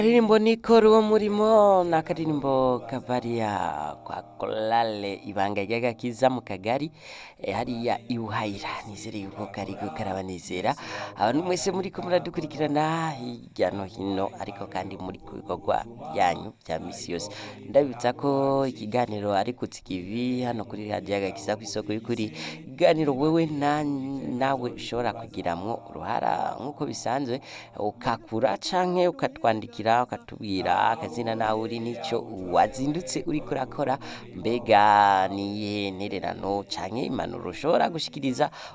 akaririmbo nikora uwo murimo ni akaririmbo kavariya kwa korale ibanga ry'agakiza mu kagari eh, hariya ibuhayira nizere yuko kariko karabanezera abantu mwese muriko muradukurikirana hirya no hino ariko kandi muri ku bikorwa byanyu bya misi yose ndabibutsa ko ikiganiro ari kutsikivi hano kuri radiyo agakiza ku isoko y'ukuri ikiganiro wewe na, nawe ushobora kugiramwo uruhara nk'uko bisanzwe ukakura canke ukatwandikira ukatubwira akazina nawe uri nico wazindutse uriko urakora mbega niyihe ntererano canke impanuro ushobora gushikiriza